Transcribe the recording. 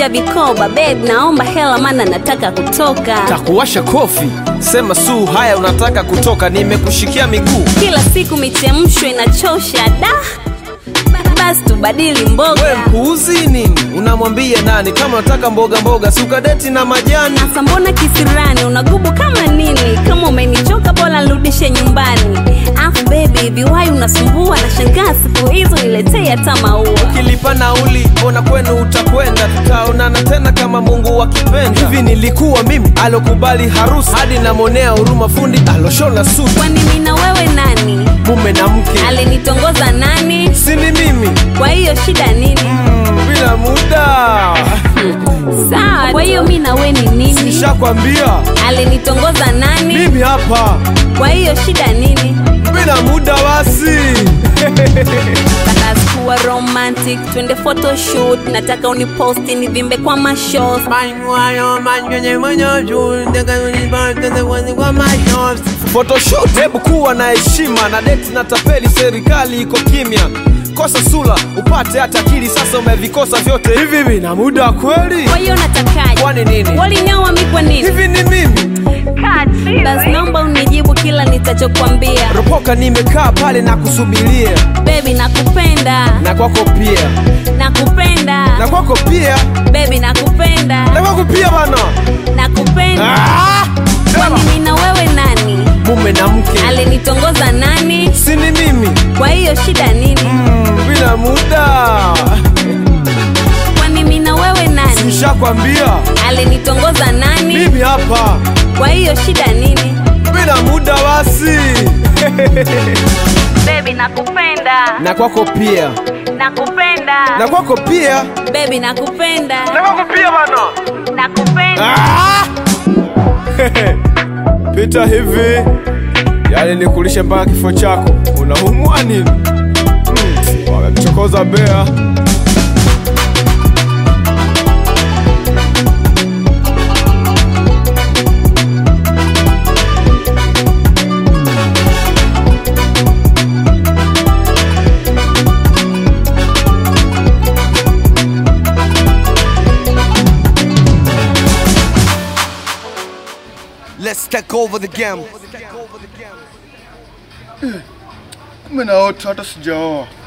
vunja vikoba babe naomba hela mana nataka kutoka takuwasha kofi sema suu haya unataka kutoka nimekushikia miguu kila siku michemsho inachosha da basi tubadili mboga we mpuuzi nini unamwambia nani kama unataka mboga mboga sukadeti na majani Sasa mbona kisirani unagubu kama nini? Kama umenichoka bora nirudishe nyumbani. Afu baby, viwai unasumbua na shangaa siku hizo niletee hata maua. ukilipa nauli mbona kwenu utakwenda tutaonana tena kama mungu akipenda hivi nilikuwa mimi alokubali harusi hadi namwonea huruma fundi aloshona suti Kwani mimi na wewe nani? mume na mke Alinitongoza nani? sini mimi Kwa hiyo shida nini? mm, bila muda Sawa, kwa hiyo mimi na wewe ni nini? shakwambia Alinitongoza nani? mimi hapa Kwa hiyo shida nini? bila muda basi Nataka kuwa romantic, twende photoshoot, nataka uniposti nivimbe kwa mashows. photoshoot hebu kuwa na heshima na deti na tapeli serikali iko kimya kosa sula upate hata akili sasa umevikosa vyote hivi vina muda kweli Kwa hiyo natakaje? kwani nini Walinyoa mimi kwa nini? hivi ni mimi Basi naomba unijibu kila nitachokwambia. ropoka nimekaa pale na kusubiria Baby nakupenda, na kwako pia nakupenda. na kwako pia Baby nakupenda, na kwako pia bana nakupenda. ah! Kwani mimi na wewe nani? mume na mke Alinitongoza nani? sini mimi Kwa hiyo shida nini? mm, bila muda Kwani mimi na wewe nani? nishakwambia Alinitongoza nani? mimi hapa Kwa hiyo shida nini? bila muda basi Baby nakupenda, na kwako pia nakupenda. na kwako pia Baby nakupenda, na kwako pia bana nakupenda. Ah! pita hivi yani nikulishe mpaka kifo chako unaumwa nini hmm. wamemchokoza bea Let's take over the game. Kumbe na wote hata sijaoa.